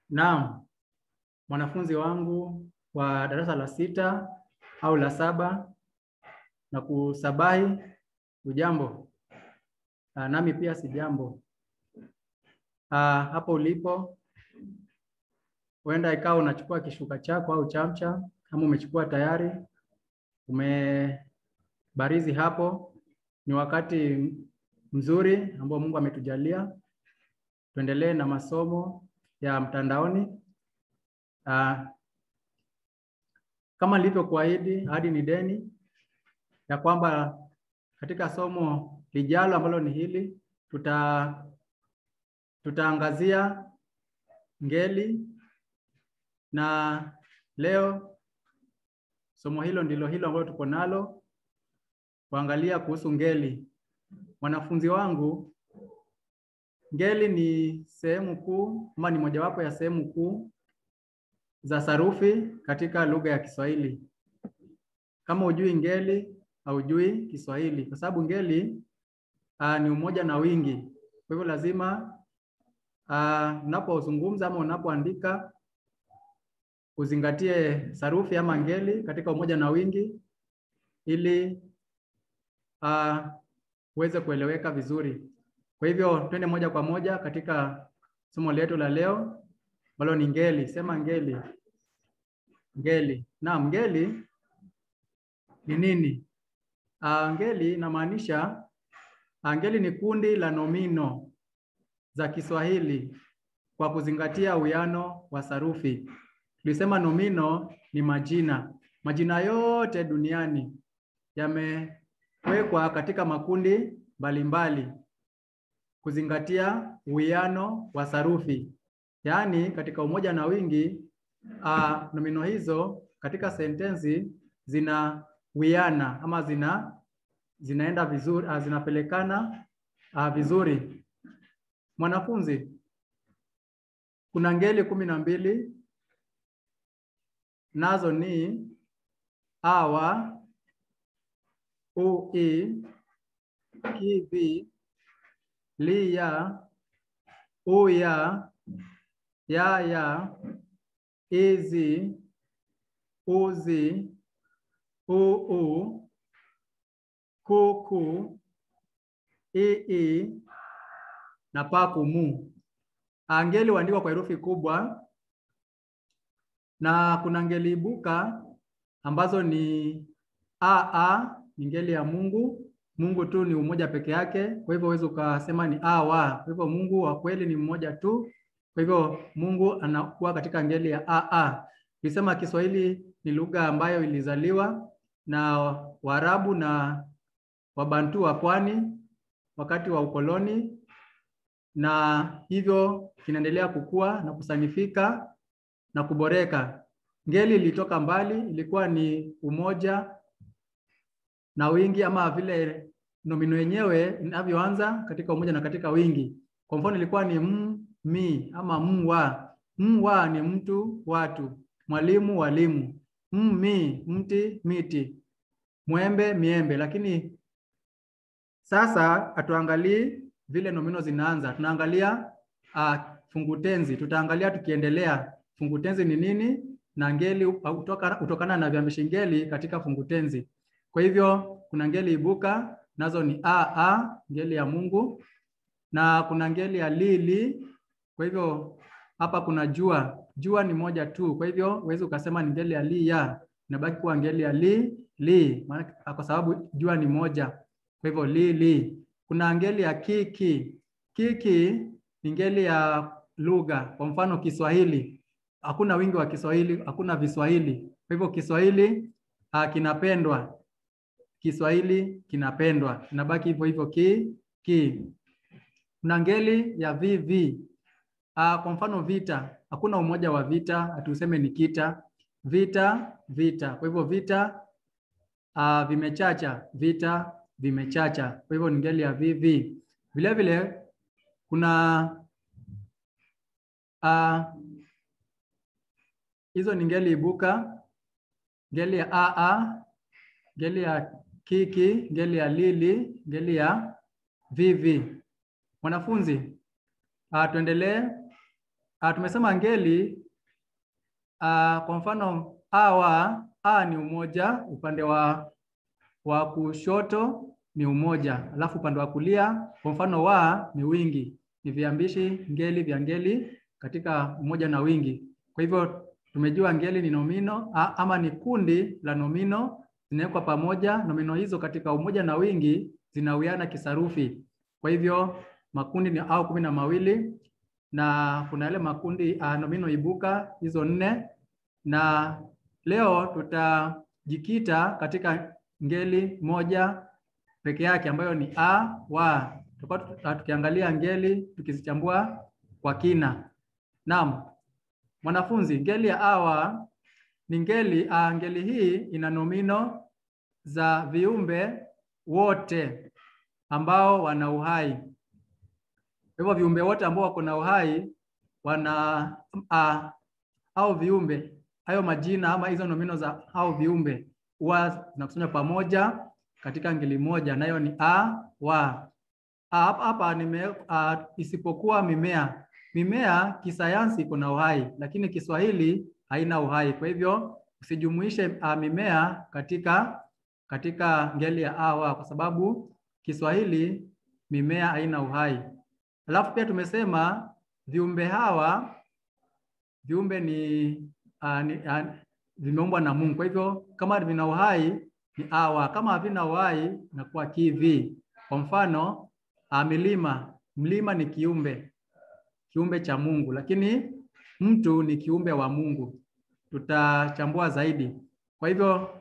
Naam, mwanafunzi wangu wa darasa la sita au la saba na kusabahi, ujambo? Ah, nami pia si jambo. Ah, hapo ulipo huenda ikawa unachukua kishuka chako au chamcha, kama umechukua tayari, umebarizi hapo. Ni wakati mzuri ambao Mungu ametujalia tuendelee na masomo ya mtandaoni. Ah, kama nilivyokuahidi, ahadi ni deni, ya kwamba katika somo lijalo ambalo ni hili tuta tutaangazia ngeli, na leo somo hilo ndilo hilo ambalo tuko nalo kuangalia kuhusu ngeli. Wanafunzi wangu, ngeli ni sehemu kuu ama ni mojawapo ya sehemu kuu za sarufi katika lugha ya Kiswahili. Kama hujui ngeli, haujui Kiswahili, kwa sababu ngeli uh, ni umoja na wingi. Kwa hivyo lazima uh, unapozungumza ama unapoandika uzingatie sarufi ama ngeli katika umoja na wingi ili uh, uweze kueleweka vizuri. Kwa hivyo twende moja kwa moja katika somo letu la leo ambalo ni ngeli. Sema ngeli. Ngeli. Naam, ngeli ni nini? Uh, ngeli inamaanisha uh, ngeli ni kundi la nomino za Kiswahili kwa kuzingatia uwiano wa sarufi. Tulisema nomino ni majina. Majina yote duniani yamewekwa katika makundi mbalimbali kuzingatia uwiano wa sarufi, yaani katika umoja na wingi. Uh, nomino hizo katika sentensi zina wiana ama zina zinaenda vizuri, uh, zinapelekana uh, vizuri. Mwanafunzi, kuna ngeli kumi na mbili nazo ni awa, ui, kivi, liya, uya, yaya, izi, uzi, uu, kuku, ii na pakumu. Ngeli huandikwa kwa herufi kubwa na kuna ngeli ibuka ambazo ni aa, ni ngeli ya Mungu. Mungu tu ni umoja peke yake, kwa hivyo huwezi ukasema ni awa. Kwa hivyo Mungu wa kweli ni mmoja tu, kwa hivyo Mungu anakuwa katika ngeli ya aa. Tulisema Kiswahili ni lugha ambayo ilizaliwa na Waarabu na Wabantu wa pwani wakati wa ukoloni, na hivyo kinaendelea kukua na kusanifika na kuboreka. Ngeli ilitoka mbali, ilikuwa ni umoja na wingi, ama vile nomino yenyewe inavyoanza katika umoja na katika wingi. Kwa mfano, ilikuwa ni m, mi ama mwa. Mwa ni mtu, watu, mwalimu, walimu. Mmi, mti, miti, mwembe, miembe. Lakini sasa hatuangalii vile nomino zinaanza, tunaangalia uh, fungutenzi. Tutaangalia tukiendelea fungutenzi ni nini na ngeli utokana, utokana na viambishi ngeli katika fungutenzi. Kwa hivyo kuna ngeli ibuka nazo ni a a, ngeli ya Mungu, na kuna ngeli ya lili. Kwa hivyo hapa kuna jua, jua ni moja tu, kwa hivyo huwezi ukasema ni ngeli ya li ya, inabaki kuwa ngeli ya li li, maana kwa sababu jua ni moja, kwa hivyo li li. Kuna ngeli ya kiki, kiki ni ngeli ya lugha, kwa mfano Kiswahili hakuna wingi wa Kiswahili, hakuna viswahili. Kwa hivyo Kiswahili uh, kinapendwa, Kiswahili kinapendwa, inabaki hivyo hivyo ki ki. Kuna ngeli ya vivi uh, kwa mfano vita, hakuna umoja wa vita, hatuseme ni kita, vita vita. Kwa hivyo vita uh, vimechacha, vita vimechacha. Kwa hivyo ni ngeli ya vivi. Vile vile kuna uh, hizo ni ngeli ibuka, ngeli ya aa, ngeli ya kiki, ngeli ya lili, ngeli ya vivi. Mwanafunzi, uh, tuendelee uh, tumesema ngeli uh, kwa mfano a wa a ni umoja, upande wa wa kushoto ni umoja, alafu upande wa kulia kwa mfano wa ni wingi, ni viambishi ngeli vya ngeli katika umoja na wingi. Kwa hivyo tumejua ngeli ni nomino a, ama ni kundi la nomino zinawekwa pamoja. Nomino hizo katika umoja na wingi zinawiana kisarufi. Kwa hivyo makundi ni au kumi na mawili na kuna yale makundi uh, nomino ibuka hizo nne, na leo tutajikita katika ngeli moja peke yake ambayo ni a wa. Tutakuwa tukiangalia ngeli tukizichambua kwa kina. Naam, mwanafunzi, ngeli ya a wa ni ngeli uh, ngeli hii ina nomino za viumbe wote ambao wana uhai. Kwa hivyo viumbe wote ambao wako na uhai wana uh, au viumbe hayo majina ama hizo nomino za au viumbe huwa zinakusanywa pamoja katika ngeli moja, nayo ni a wa. Hapa hapa nime uh, isipokuwa mimea. Mimea kisayansi iko na uhai, lakini Kiswahili haina uhai. Kwa hivyo usijumuishe uh, mimea katika katika ngeli ya a wa, kwa sababu Kiswahili mimea haina uhai. Alafu pia tumesema viumbe hawa viumbe ni, uh, ni uh, vimeumbwa na Mungu. Kwa hivyo kama vina uhai ni awa, kama havina uhai inakuwa kivi. Kwa mfano uh, milima, mlima ni kiumbe kiumbe cha Mungu, lakini mtu ni kiumbe wa Mungu. Tutachambua zaidi. Kwa hivyo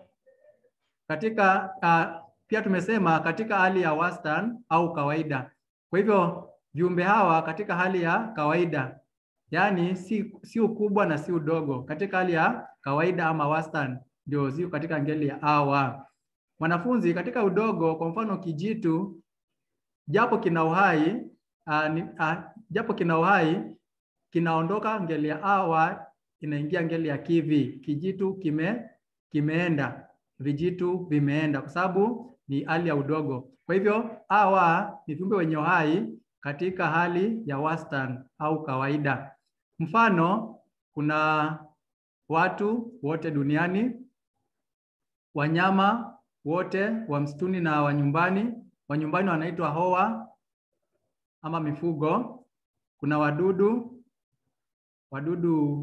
katika uh, pia tumesema katika hali ya wastani au kawaida. Kwa hivyo viumbe hawa katika hali ya kawaida, yaani si, si ukubwa na si udogo, katika hali ya kawaida ama wastani ndio ziko katika ngeli ya awa. Mwanafunzi, katika udogo, kwa mfano kijitu, japo kina uhai uh, ni, uh, japo kina uhai kinaondoka ngeli ya awa inaingia ngeli ya kivi. Kijitu kime kimeenda, vijitu vimeenda, kwa sababu ni hali ya udogo. Kwa hivyo awa ni viumbe wenye uhai katika hali ya wastani au kawaida. Mfano, kuna watu wote duniani, wanyama wote wa msituni na wa nyumbani. Wa nyumbani wanaitwa hoa ama mifugo. Kuna wadudu, wadudu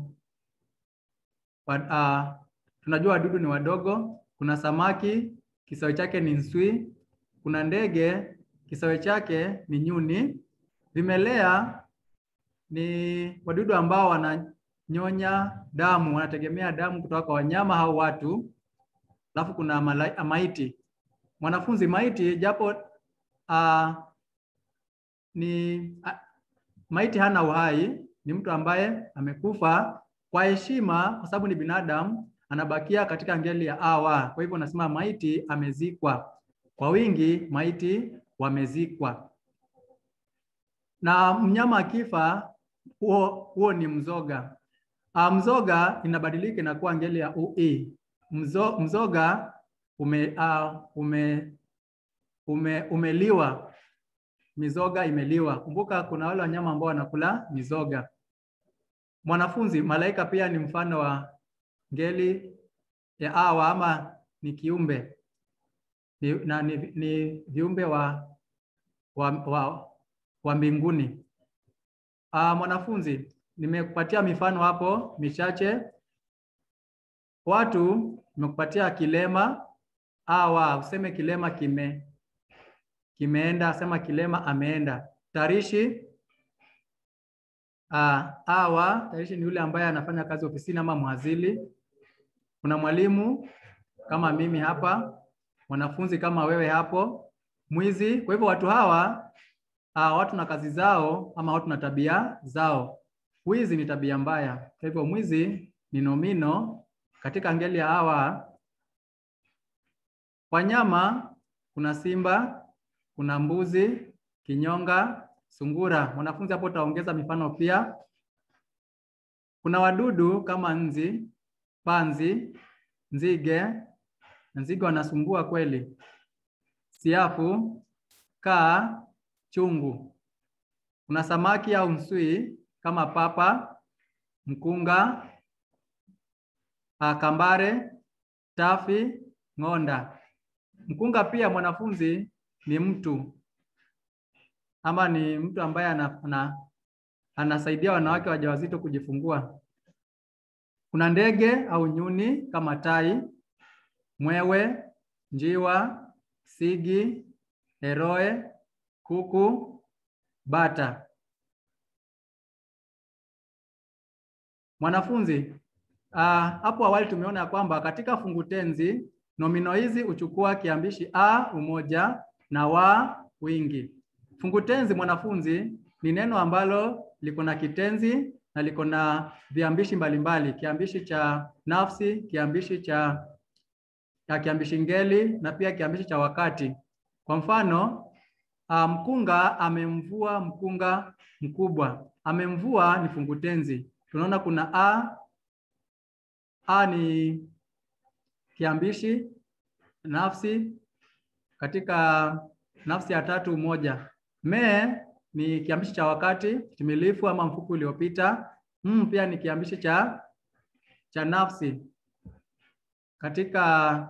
wa, uh, tunajua wadudu ni wadogo. Kuna samaki, kisawe chake ni nswi. Kuna ndege, kisawe chake ni nyuni. Vimelea ni wadudu ambao wananyonya damu, wanategemea damu kutoka kwa wanyama au watu. Alafu kuna malai, maiti. Mwanafunzi, maiti japo uh, ni uh, maiti hana uhai, ni mtu ambaye amekufa kwa heshima, kwa sababu ni binadamu, anabakia katika ngeli ya awa. Kwa hivyo nasema maiti amezikwa. Kwa wingi, maiti wamezikwa. Na mnyama akifa, huo huo ni mzoga. Uh, mzoga inabadilika inakuwa ngeli ya ui. Mzo, mzoga ume, uh, ume, ume, umeliwa. Mizoga imeliwa. Kumbuka kuna wale wanyama ambao wanakula mizoga. Mwanafunzi, malaika pia ni mfano wa ngeli ya awa ama ni kiumbe ni, na, ni, ni viumbe wa, wa, wa, wa mbinguni. Uh, mwanafunzi, nimekupatia mifano hapo michache. Watu nimekupatia kilema awa, useme kilema kime kimeenda, sema kilema ameenda. Tarishi uh, awa, tarishi ni yule ambaye anafanya kazi ofisini ama mhazili. Kuna mwalimu kama mimi hapa, mwanafunzi kama wewe hapo, mwizi. Kwa hivyo watu hawa uh, watu na kazi zao ama watu na tabia zao. Wizi ni tabia mbaya. Kwa hivyo mwizi ni nomino katika ngeli ya hawa. Wanyama kuna simba, kuna mbuzi, kinyonga, sungura. Mwanafunzi hapo utaongeza mifano pia. Kuna wadudu kama nzi, panzi, nzige. Nzige wanasumbua kweli. Siafu, kaa, chungu. Kuna samaki au msui kama papa, mkunga, uh, kambare, tafi, ng'onda. Mkunga pia mwanafunzi ni mtu ama ni mtu ambaye ana, ana, anasaidia wanawake wajawazito kujifungua. Kuna ndege au nyuni kama tai, mwewe, njiwa, sigi, heroe, kuku, bata. Mwanafunzi, hapo uh, awali tumeona ya kwamba katika fungu tenzi nomino hizi huchukua kiambishi a umoja na wa wingi. Fungu tenzi mwanafunzi ni neno ambalo liko na kitenzi na liko na viambishi mbalimbali, kiambishi cha nafsi, kiambishi cha ya kiambishi ngeli na pia kiambishi cha wakati. Kwa mfano, mkunga amemvua mkunga mkubwa. Amemvua ni fungu tenzi. Tunaona kuna a, a ni kiambishi nafsi katika nafsi ya tatu moja. Me ni kiambishi cha wakati timilifu ama mfupi uliopita. M pia ni kiambishi cha cha nafsi katika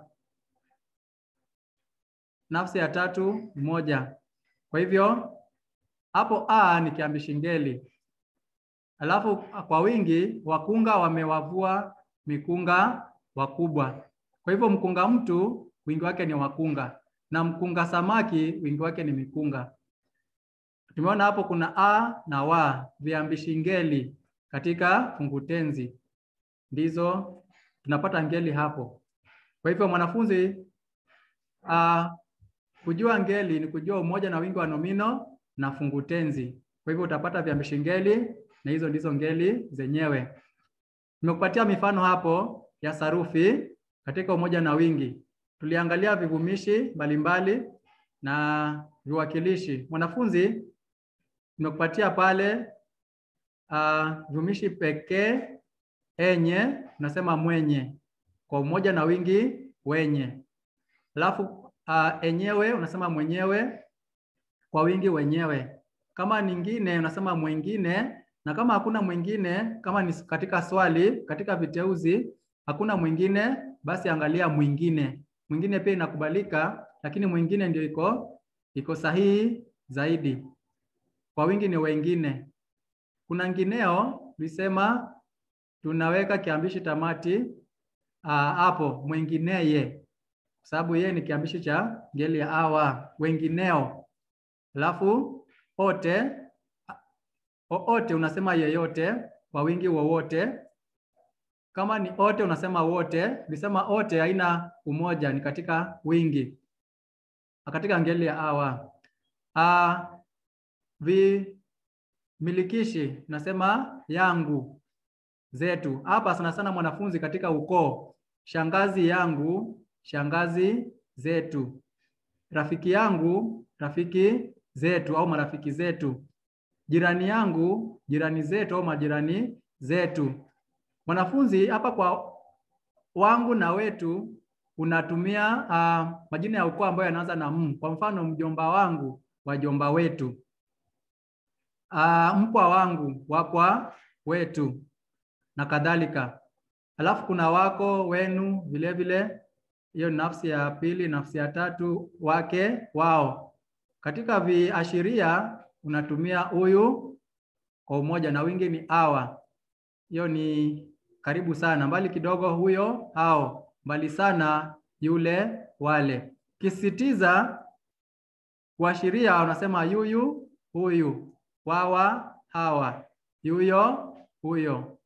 nafsi ya tatu moja. Kwa hivyo hapo a ni kiambishi ngeli, alafu kwa wingi wakunga wamewavua mikunga wakubwa. Kwa hivyo mkunga mtu wingi wake ni wakunga na mkunga samaki wingi wake ni mikunga. Tumeona hapo kuna a na wa viambishi ngeli katika fungu tenzi, ndizo tunapata ngeli hapo. Kwa hivyo mwanafunzi, uh, kujua ngeli ni kujua umoja na wingi wa nomino na fungu tenzi. Kwa hivyo utapata viambishi ngeli na hizo ndizo ngeli zenyewe. Nimekupatia mifano hapo ya sarufi katika umoja na wingi. Tuliangalia vivumishi mbalimbali na viwakilishi. Mwanafunzi, nimekupatia pale uh, vivumishi pekee, enye, unasema mwenye, kwa umoja na wingi wenye. Alafu uh, enyewe unasema mwenyewe, kwa wingi wenyewe. Kama ningine unasema mwingine, na kama hakuna mwingine, kama ni katika swali, katika viteuzi hakuna mwingine, basi angalia mwingine. Mwingine pia inakubalika, lakini mwingine ndio iko iko sahihi zaidi. Kwa wingi ni wengine. Kuna ngineo tulisema tunaweka kiambishi tamati hapo, mwingineye, kwa sababu yeye ni kiambishi cha ngeli ya awa. Wengineo, alafu ote oote unasema yeyote, kwa wingi wowote. Kama ni ote unasema wote. Tulisema ote haina umoja, ni katika wingi, katika ngeli ya awa. A, vimilikishi nasema yangu, zetu. Hapa sana sana mwanafunzi, katika ukoo, shangazi yangu, shangazi zetu, rafiki yangu, rafiki zetu au marafiki zetu, jirani yangu, jirani zetu au majirani zetu. Mwanafunzi, hapa kwa wangu na wetu unatumia uh, majina ya ukoo ambayo yanaanza na m. Kwa mfano, mjomba wangu, wajomba wetu. Uh, mpwa wangu, wakwa wetu na kadhalika. Alafu kuna wako, wenu, vile vile hiyo ni nafsi ya pili. Nafsi ya tatu, wake, wao. Katika viashiria unatumia huyu kwa umoja na wingi ni awa. Hiyo ni karibu sana, mbali kidogo huyo, hao, mbali sana yule, wale. Kisitiza kuashiria unasema yuyu, huyu, wawa, hawa, yuyo, huyo,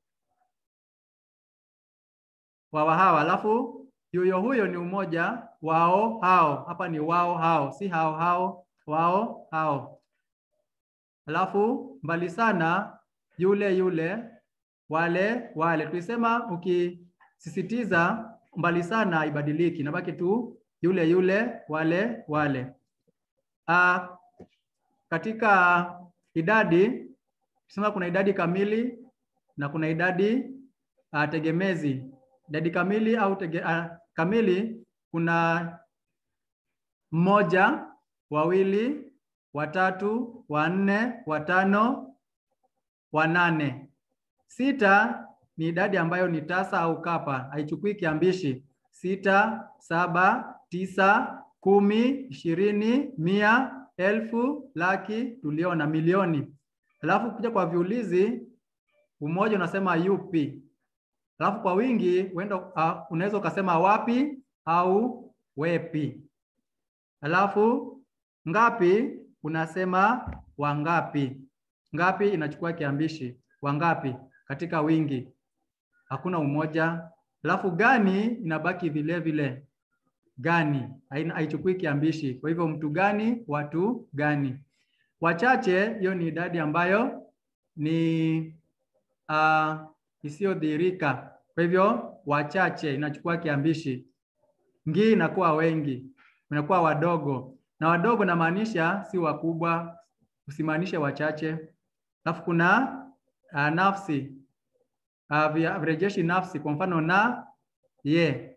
wawa, hawa. Alafu yuyo, huyo ni umoja, wao, hao. Hapa ni wao, hao, si hao, hao, wao, hao. Alafu mbali sana yule, yule wale wale. Tulisema ukisisitiza mbali sana haibadiliki, nabaki tu yule yule, wale wale. Uh, katika idadi tusema kuna idadi kamili na kuna idadi uh, tegemezi. Idadi kamili au tege, uh, kamili kuna mmoja, wawili, watatu, wanne, watano, wanane. Sita ni idadi ambayo ni tasa au kapa, haichukui kiambishi. Sita, saba, tisa, kumi, ishirini, mia, elfu, laki, tuliona milioni. Alafu kuja kwa viulizi, umoja unasema yupi. Alafu kwa wingi uenda, uh, unaweza ukasema wapi au wepi. Alafu ngapi unasema wangapi. Ngapi inachukua kiambishi wangapi katika wingi, hakuna umoja. Alafu gani inabaki vile vile, gani haichukui kiambishi. Kwa hivyo mtu gani, watu gani. Wachache, hiyo ni idadi ambayo ni uh, isiyodhihirika. Kwa hivyo wachache inachukua kiambishi. Ngii inakuwa wengi, inakuwa wadogo, na wadogo namaanisha si wakubwa, usimaanishe wachache. Alafu kuna uh, nafsi uh, virejeshi nafsi, kwa mfano na, ye,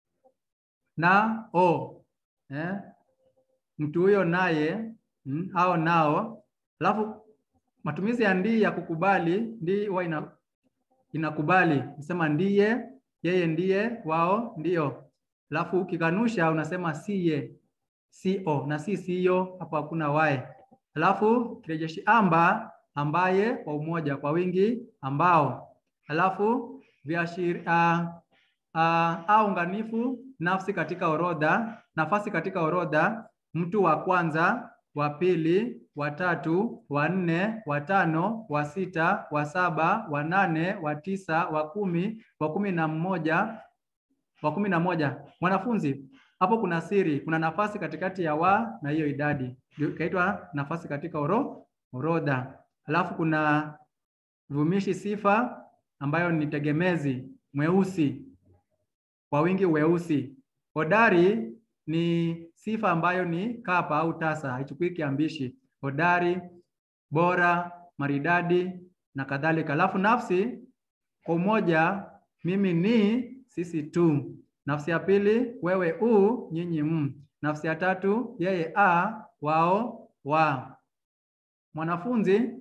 na, o eh? mtu huyo naye mm, au nao. Alafu matumizi ya ndii ya kukubali, ndii huwa ina, inakubali nasema ndiye, yeye ndiye, wao ndio. Alafu ukikanusha unasema siye, sio na si siyo, hapo hakuna wae. Alafu kirejeshi amba, ambaye kwa umoja, kwa wingi ambao. Alafu viashiri uh, uh, au unganifu nafsi katika orodha, nafasi katika orodha, mtu wa kwanza, wa pili, wa tatu, wa nne, wa tano, wa sita, wa saba, wa nane, wa tisa, wa kumi, wa kumi na mmoja, wa kumi na moja. Mwanafunzi, hapo kuna siri, kuna nafasi katikati ya wa na hiyo idadi, ikaitwa nafasi katika oro, orodha. Alafu kuna vumishi sifa ambayo ni tegemezi, mweusi, kwa wingi weusi. Hodari ni sifa ambayo ni kapa au tasa, haichukui kiambishi. Hodari, bora, maridadi na kadhalika. Alafu nafsi kwa umoja, mimi ni, sisi tu. Nafsi ya pili, wewe u, nyinyi m. Nafsi ya tatu, yeye a, wao wa. Mwanafunzi,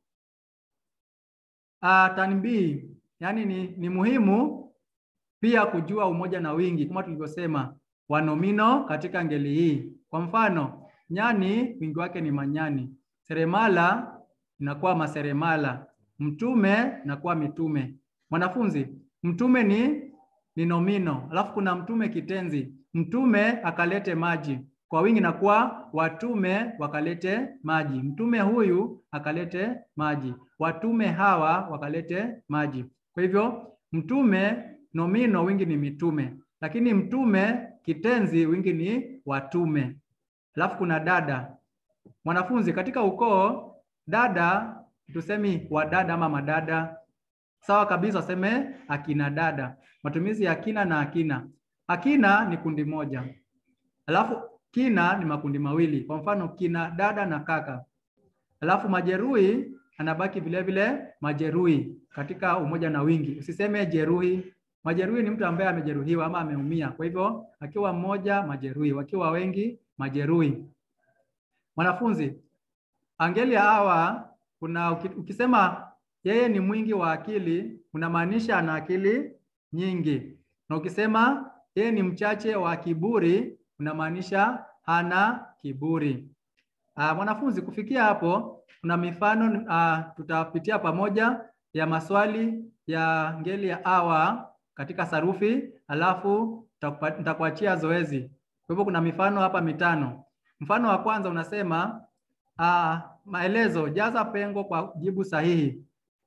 a, tanbii, yani ni, ni muhimu pia kujua umoja na wingi kama tulivyosema wanomino katika ngeli hii. Kwa mfano, nyani wingi wake ni manyani, seremala inakuwa maseremala, mtume inakuwa mitume. Mwanafunzi, mtume ni ni nomino, alafu kuna mtume kitenzi, mtume akalete maji, kwa wingi inakuwa watume wakalete maji, mtume huyu akalete maji, watume hawa wakalete maji. Kwa hivyo mtume nomino wingi ni mitume, lakini mtume kitenzi wingi ni watume. Alafu kuna dada. Mwanafunzi, katika ukoo dada tusemi wadada ama madada, sawa kabisa, waseme akina dada. Matumizi ya akina na akina. Akina ni kundi moja, alafu kina ni makundi mawili, kwa mfano kina dada na kaka. Alafu majeruhi anabaki vile vile majeruhi katika umoja na wingi, usiseme jeruhi. Majeruhi ni mtu ambaye amejeruhiwa ama ameumia. Kwa hivyo akiwa mmoja majeruhi, wakiwa wengi majeruhi. Mwanafunzi, angeli ya hawa kuna ukisema yeye ni mwingi wa akili, unamaanisha ana akili nyingi, na ukisema yeye ni mchache wa kiburi, unamaanisha hana kiburi. Uh, mwanafunzi, kufikia hapo kuna mifano uh, tutapitia pamoja ya maswali ya ngeli ya hawa katika sarufi, alafu nitakuachia zoezi. Kwa hivyo kuna mifano hapa mitano. Mfano wa kwanza unasema uh, maelezo, jaza pengo kwa jibu sahihi.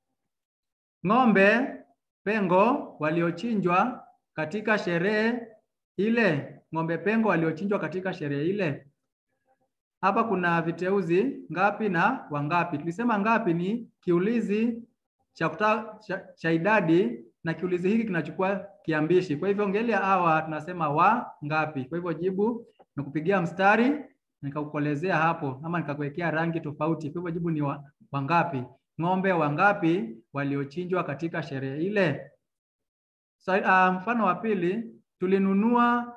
Ng'ombe pengo waliochinjwa katika sherehe ile. Ng'ombe pengo waliochinjwa katika sherehe ile. Hapa kuna viteuzi ngapi na wangapi. Tulisema ngapi ni kiulizi cha, kuta, cha, cha idadi na kiulizi hiki kinachukua kiambishi. Kwa hivyo ngeli ya hawa tunasema wa ngapi. Kwa hivyo jibu nikupigia mstari nikakukolezea hapo ama nikakuwekea rangi tofauti. Kwa hivyo jibu ni wa, wangapi. Ng'ombe wangapi waliochinjwa katika sherehe ile. So, uh, mfano wa pili tulinunua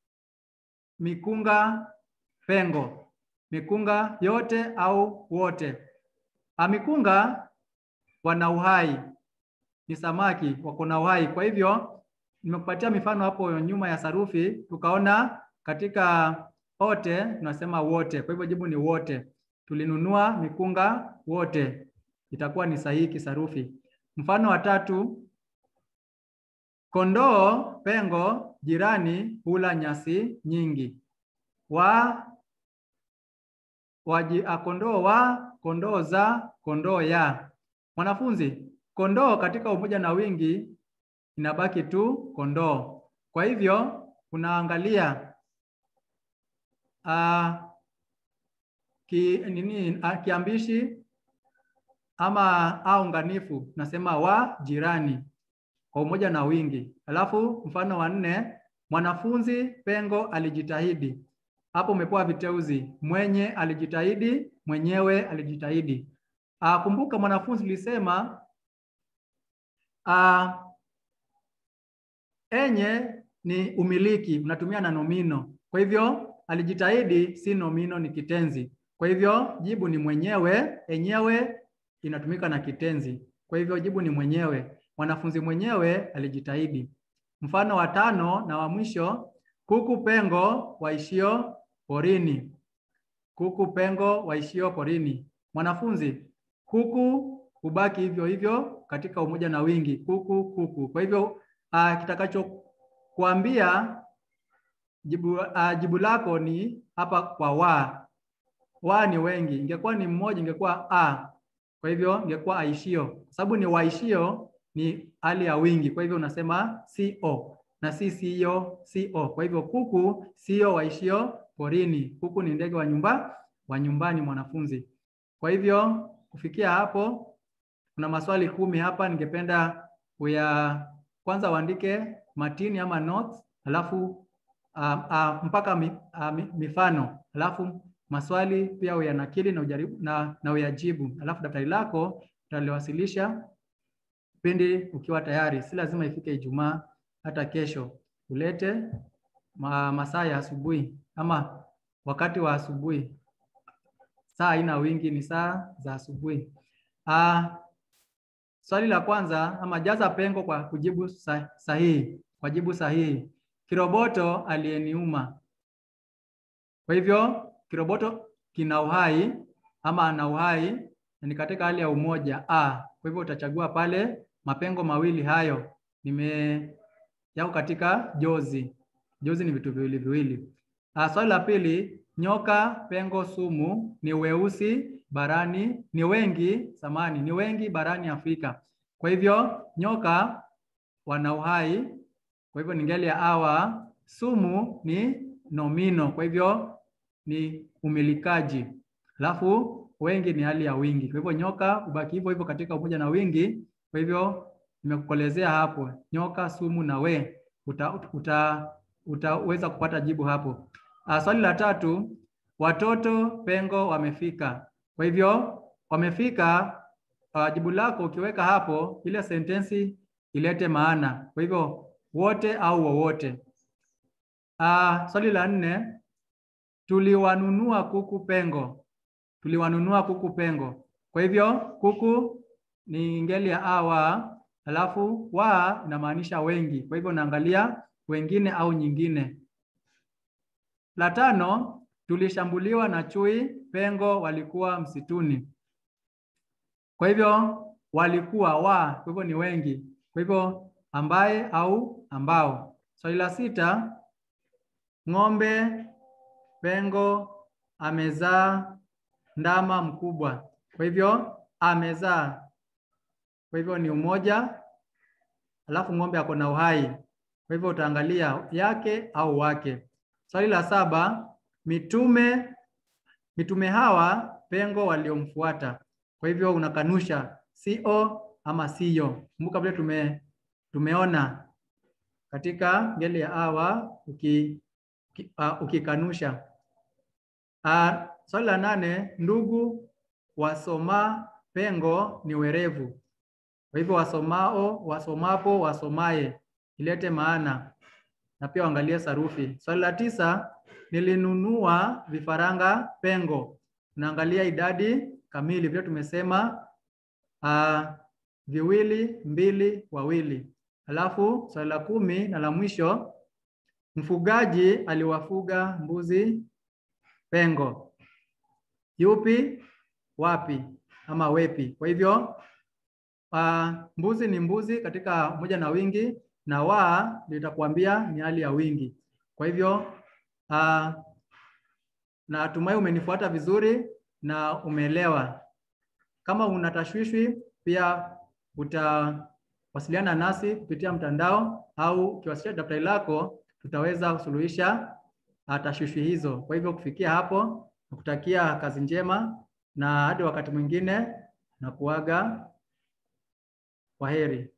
mikunga pengo. Mikunga yote au wote. Uh, mikunga wana uhai ni samaki wako na uhai. Kwa hivyo nimekupatia mifano hapo nyuma ya sarufi, tukaona katika ote tunasema wote. Kwa hivyo jibu ni wote. Tulinunua mikunga wote, itakuwa ni sahihi kisarufi. Mfano wa tatu, kondoo pengo jirani hula nyasi nyingi. Wa waji, a, kondoo wa kondoo za kondoo ya. Mwanafunzi, kondoo katika umoja na wingi inabaki tu kondoo. Kwa hivyo unaangalia uh, ki, nini, uh, kiambishi ama au unganifu nasema wa jirani kwa umoja na wingi. Alafu mfano wa nne, mwanafunzi pengo alijitahidi. Hapo umepewa viteuzi, mwenye alijitahidi, mwenyewe alijitahidi. Uh, kumbuka mwanafunzi ulisema uh, enye ni umiliki, unatumia na nomino. Kwa hivyo alijitahidi si nomino, ni kitenzi. Kwa hivyo jibu ni mwenyewe, enyewe inatumika na kitenzi. Kwa hivyo jibu ni mwenyewe. Mwanafunzi mwenyewe alijitahidi. Mfano wa tano na wa mwisho, kuku pengo waishio porini. Kuku pengo waishio porini. Mwanafunzi, kuku hubaki hivyo hivyo katika umoja na wingi, kuku kuku. Kwa hivyo uh, kitakacho kuambia jibu, uh, jibu lako ni hapa kwa wa. Wa ni wengi, ingekuwa ni mmoja ingekuwa a. Kwa hivyo ingekuwa aishio, kwa sababu ni waishio ni hali ya wingi. Kwa hivyo unasema co na si sio co. Kwa hivyo kuku sio waishio porini. Kuku ni ndege wa nyumba wa nyumbani, mwanafunzi. Kwa hivyo kufikia hapo, kuna maswali kumi hapa, ningependa uya kwanza uandike matini ama notes, alafu uh, uh, mpaka mi, uh, mifano, alafu maswali pia uyanakili na ujaribu na, na uyajibu, alafu daftari lako utaliwasilisha pindi ukiwa tayari. Si lazima ifike Ijumaa, hata kesho ulete ma, masaa ya asubuhi ama wakati wa asubuhi. Saa haina wingi, ni saa za asubuhi. Uh, swali la kwanza ama jaza pengo kwa kujibu sahihi, kwa jibu sahihi. Kiroboto aliyeniuma. Kwa hivyo kiroboto kina uhai ama ana uhai na ni katika hali ya umoja a. Kwa hivyo utachagua pale mapengo mawili hayo nime yako katika jozi. Jozi ni vitu viwili viwili. Ah, swali la pili, nyoka pengo sumu ni weusi barani ni wengi samani ni wengi barani Afrika. Kwa hivyo nyoka wana uhai, kwa hivyo ni ngeli ya awa. Sumu ni nomino, kwa hivyo ni umilikaji, alafu wengi ni hali ya wingi. Kwa hivyo nyoka ubaki hivyo hivyo katika umoja na wingi. Kwa hivyo nimekukolezea hapo nyoka, sumu na we, uta, uta, utaweza kupata jibu hapo. Uh, swali la tatu, watoto pengo wamefika. Kwa hivyo wamefika, uh, jibu lako ukiweka hapo, ile sentensi ilete maana. Kwa hivyo wote au wowote. Uh, swali la nne, tuliwanunua kuku pengo. Tuliwanunua kuku pengo. Kwa hivyo kuku ni ngeli ya awa, alafu wa inamaanisha wengi. Kwa hivyo naangalia wengine au nyingine. La tano, tulishambuliwa na chui pengo walikuwa msituni. Kwa hivyo walikuwa wa, kwa hivyo ni wengi. Kwa hivyo ambaye au ambao. Swali la sita, ng'ombe pengo amezaa ndama mkubwa. Kwa hivyo amezaa, kwa hivyo ni umoja, alafu ng'ombe ako na uhai. Kwa hivyo utaangalia yake au wake. Swali la saba, mitume mitume hawa pengo waliomfuata. Kwa hivyo unakanusha sio ama siyo. Kumbuka vile tume tumeona katika ngeli ya awa uki, uh, ukikanusha. Uh, swali la nane, ndugu wasoma pengo ni werevu. Kwa hivyo wasomao, wasomapo, wasomaye ilete maana na pia uangalie sarufi. Swali la tisa, nilinunua vifaranga pengo. Unaangalia idadi kamili vile tumesema. Uh, viwili, mbili, wawili. Alafu swali la kumi na la mwisho, mfugaji aliwafuga mbuzi pengo. Yupi, wapi ama wepi? Kwa hivyo uh, mbuzi ni mbuzi katika moja na wingi na wa litakuambia ni hali ya wingi. Kwa hivyo uh, natumai umenifuata vizuri na umeelewa. Kama una tashwishwi pia utawasiliana nasi kupitia mtandao au ukiwasilisha daftari lako tutaweza kusuluhisha tashwishwi hizo. Kwa hivyo kufikia hapo, nakutakia kazi njema na hadi wakati mwingine na kuaga. Kwaheri.